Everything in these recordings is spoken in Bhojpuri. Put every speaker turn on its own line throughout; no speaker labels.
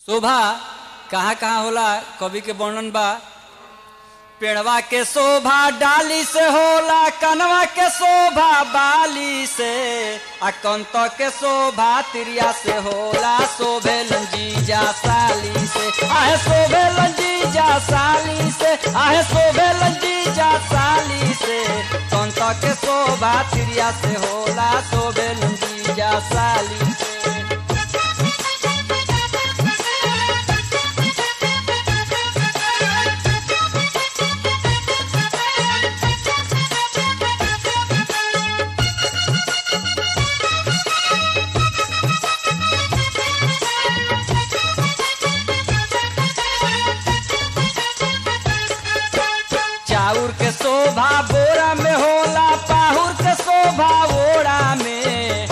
शोभा कहाँ कहाँ होला कवि के वर्णन बा पेड़वा के शोभा डाली से होला कनवा के शोभा बाली से आ कंत के शोभा तिरिया से होला शोभे लंजीजा साली से आहे शोभे लंजीजा साली से आहे शोभे लंजीजा साली से कंत के शोभा तिरिया से होला शोभे लंजीजा साली से चाउर के शोभा बोरा में होला पाहुर के शोभा ओड़ा में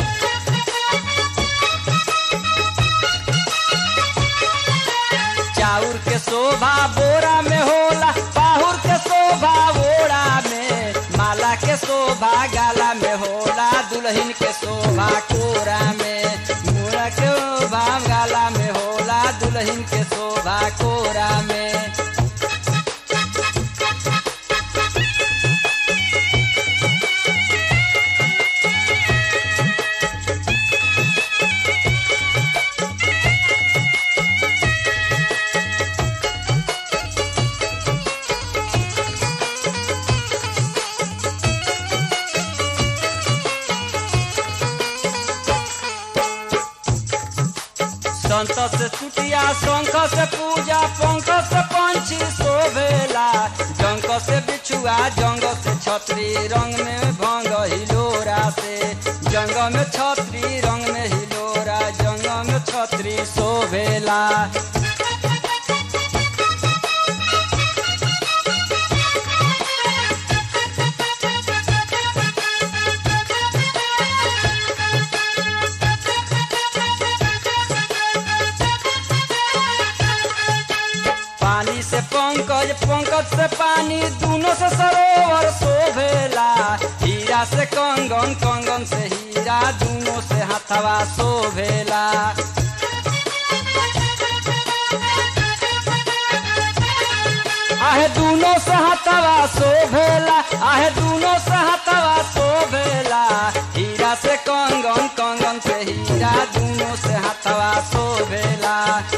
चाउर के शोभा बोरा में होला पाहुर के शोभा ओड़ा में माला के शोभा गाला में होला दुल्हन के शोभा कोरा में मोरा के शोभा गाला में होला दुल्हन के शोभा कोरा में संत से चुटिया शंख से पूजा पंख से पंछी शोभेला जंक से बिछुआ जंग से छतरी रंग में भंग हिलोरा से जंग में छतरी रंग में हिलोरा जंग में छतरी शोभेला पानी से पंकज पंकज से पानी दोनों से सरोवर शोभेला हीरा से कंगन कंगन से हीरा दोनों से हथवा शोभेला आहे दोनों से हथवा शोभेला आहे दोनों से हथवा शोभेला हीरा से कंगन कंगन से हीरा दोनों से हथवा शोभेला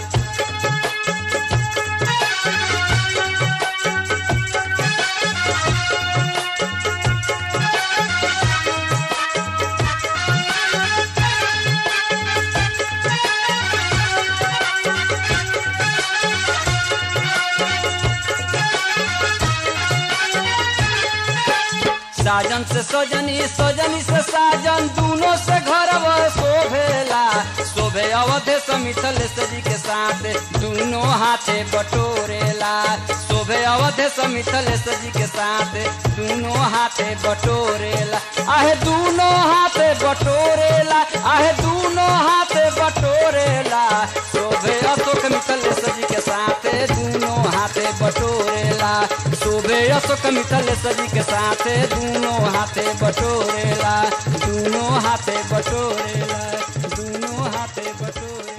साजन से सजनी सजनी से साजन दोनों से घर शोभेला शोभे अवधे समिथल सजी के साथ दोनों हाथे बटोरेला शोभे अवधे समिथल सजी के साथ दोनों हाथे बटोरेला आहे दोनों हाथे बटोरेला आहे दोनों हाथे बटोरेला शोभे अशोक मिथल सजी के साथ दोनों हाथे बटोरेला शोभे अशोक मिथल सजी के साथ दोनों हाथे बटोरेला दोनों हाथे बटोरेला दोनों हाथे बटोरेला